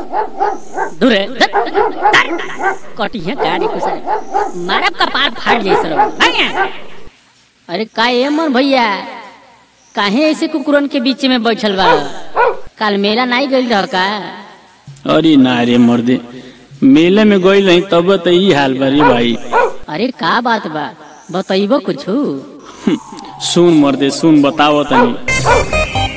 दूर है। धत, धत, कटिया गाड़ी कुछ मारब कपार फाट जाई सर भागे। अरे का ए मन भैया काहे ऐसे कुकुरन के बीच में बैठल बा काल मेला नहीं गइल रह का अरे ना रे मर्दे मेले में गई नहीं तब तो ई हाल बा रे भाई अरे का बात बा बतइबो कुछु सुन मर्दे सुन बताओ तनी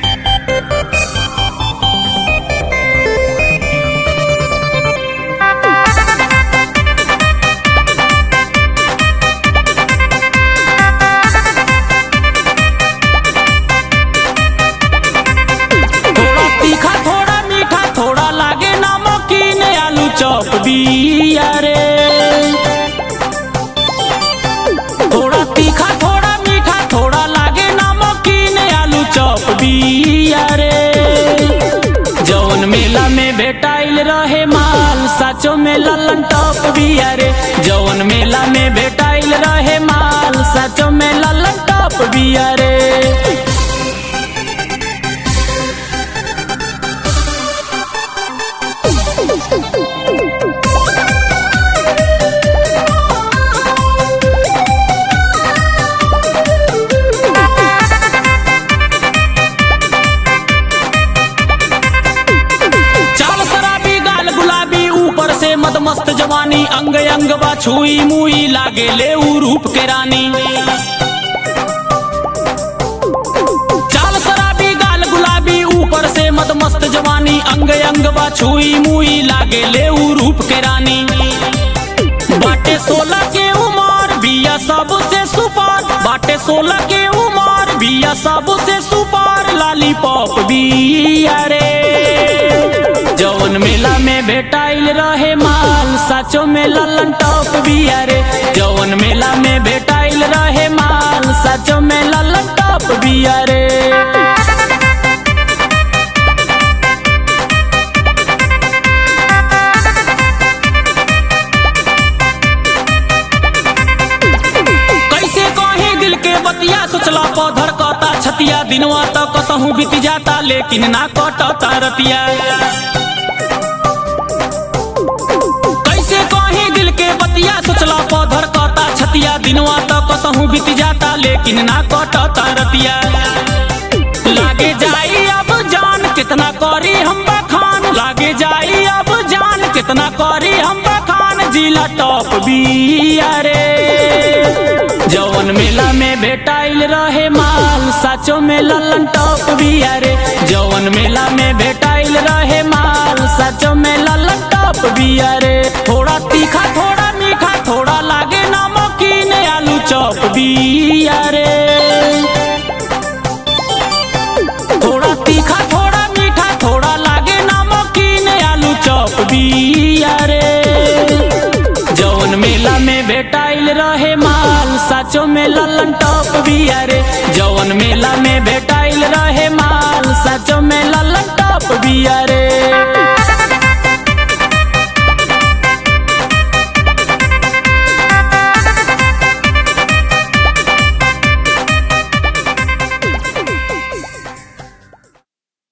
थोड़ा तीखा थोड़ा मीठा थोड़ा लागे नमकीन आलू चॉप बिया रे थोड़ा तीखा थोड़ा मीठा थोड़ा लागे नमकीन आलू चॉप बिया रे जौन मेला में भेटाइल रहे माल साचो में ललन टॉप बिया रे जौन मेला में भेटाइल रहे माल साचो में ललन टॉप बिया रे चाल शराबी गाल गुलाबी ऊपर से मद मस्त जवानी अंग अंग बा छुई मुई लागे ले ऊ रूप के रानी चाल शराबी गाल गुलाबी ऊपर से मद मस्त जवानी अंग अंग बा छुई मुई लागे ले ऊ रूप के रानी बाटे सोलह के उमर बिया सबसे सुपार बाटे सोलह के उमर बिया सबसे सुपार लालीपॉप बिया रे जौन मेला में भेटाइल रहे माल साचो में ललन टॉप बिया रे जौन मेला में भेटाइल रहे माल साचो में ललन टॉप बिया रे कैसे कहे दिल के बतिया सोचला पौधर कता छतिया दिनवा तक कसहू बीत जाता लेकिन ना कटता रतिया कैसे कहे दिल के बतिया सोचला पौधर कता छतिया दिनवा तक कसहू बीत जाता लेकिन ना कटता रतिया लागे जाई अब जान कितना करी हम बखान लागे जाई अब जान कितना करी हम बखान जिला टॉप बिया रे जौन मेला में भेटाइल रहे माल साचो में ललन टॉप बिया रे जौन मेला में भेटाइल रहे माल साचो में ललन टॉप बिया रे थोड़ा तीखा थोड़ा मीठा थोड़ा लागे नमकीन आलू चॉप बिया रे थोड़ा तीखा थोड़ा मीठा थोड़ा लागे नमकीन आलू चॉप बिया रे जौन मेला में भेटाइल रहे माल साचो में ललन टॉप बिया रे जौन मेला में भेटाइल रहे माल साचो में ललन टॉप बिया रे